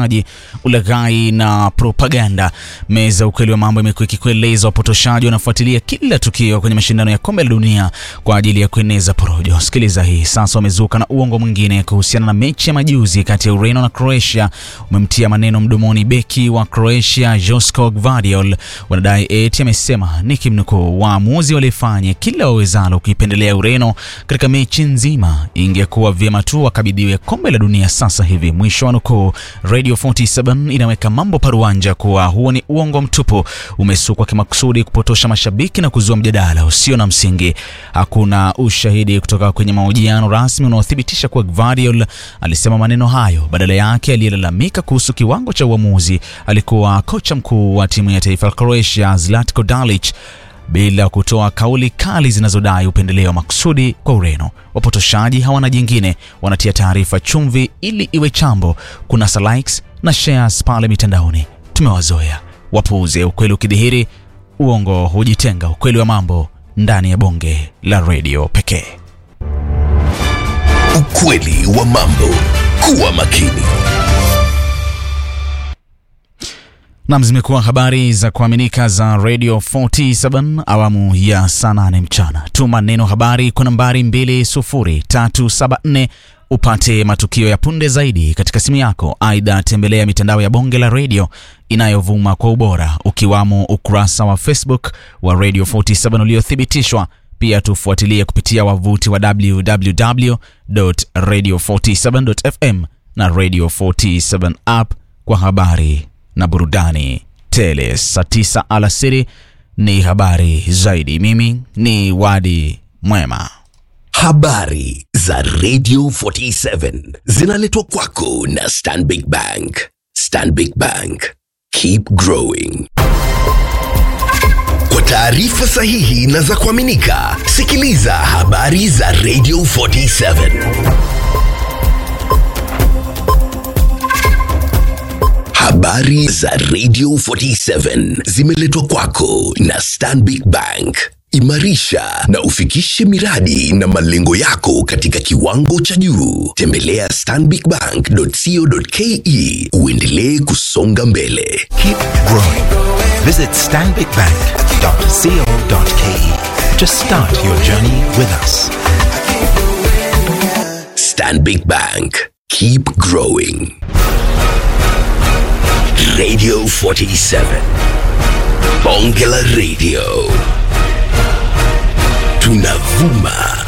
upotoshaji, ulaghai na propaganda. Meza ukweli wa mambo imekuwa ikikueleza wapotoshaji wanafuatilia kila tukio kwenye mashindano ya kombe la dunia kwa ajili ya kueneza porojo. Sikiliza hii sasa. Wamezuka na uongo mwingine kuhusiana na mechi ya majuzi kati ya Ureno na Croatia. Umemtia maneno mdomoni beki wa Croatia Josko Gvardiol. Wanadai eti amesema nikimnukuu, waamuzi walifanya kila wawezalo kuipendelea Ureno katika mechi nzima, ingekuwa vyema tu wakabidhiwe kombe la dunia sasa hivi, mwisho wa nukuu. Radio 47 inaweka mambo paruanja kuwa huo ni uongo mtupu, umesukwa kimakusudi kupotosha mashabiki na kuzua mjadala usio na msingi. Hakuna ushahidi kutoka kwenye mahojiano rasmi unaothibitisha kuwa Gvardiol alisema maneno hayo. Badala yake, aliyelalamika kuhusu kiwango cha uamuzi alikuwa kocha mkuu wa timu ya taifa la Croatia Zlatko Dalic bila kutoa kauli kali zinazodai upendeleo wa makusudi kwa Ureno. Wapotoshaji hawana jingine, wanatia taarifa chumvi ili iwe chambo, kunasa likes na shares pale mitandaoni. Tumewazoea wapuuze. Ukweli ukidhihiri, uongo hujitenga. Ukweli wa mambo ndani ya bonge la redio pekee. Ukweli wa mambo. Kuwa makini. Nam, zimekuwa habari za kuaminika za Radio 47 awamu ya saa 8 mchana. Tuma neno habari kwa nambari 20374 upate matukio ya punde zaidi katika simu yako. Aidha, tembelea mitandao ya bonge la redio inayovuma kwa ubora ukiwamo ukurasa wa Facebook wa Radio 47 uliothibitishwa. Pia tufuatilie kupitia wavuti wa www.radio47.fm na Radio 47 app kwa habari na burudani tele. Saa tisa alasiri ni habari zaidi. Mimi ni Wadi Mwema. Habari za Radio 47 zinaletwa kwako na Stanbic Bank. Stanbic Bank, keep growing. Kwa taarifa sahihi na za kuaminika, sikiliza habari za Radio 47. Habari za Radio 47 zimeletwa kwako na Stanbic Bank. Imarisha na ufikishe miradi na malengo yako katika kiwango cha juu. Tembelea stanbicbank.co.ke uendelee kusonga mbele. Keep growing. Visit stanbicbank.co.ke to start your journey with us. Stanbic Bank. Keep growing. Radio 47. Bonge la Radio. Tunavuma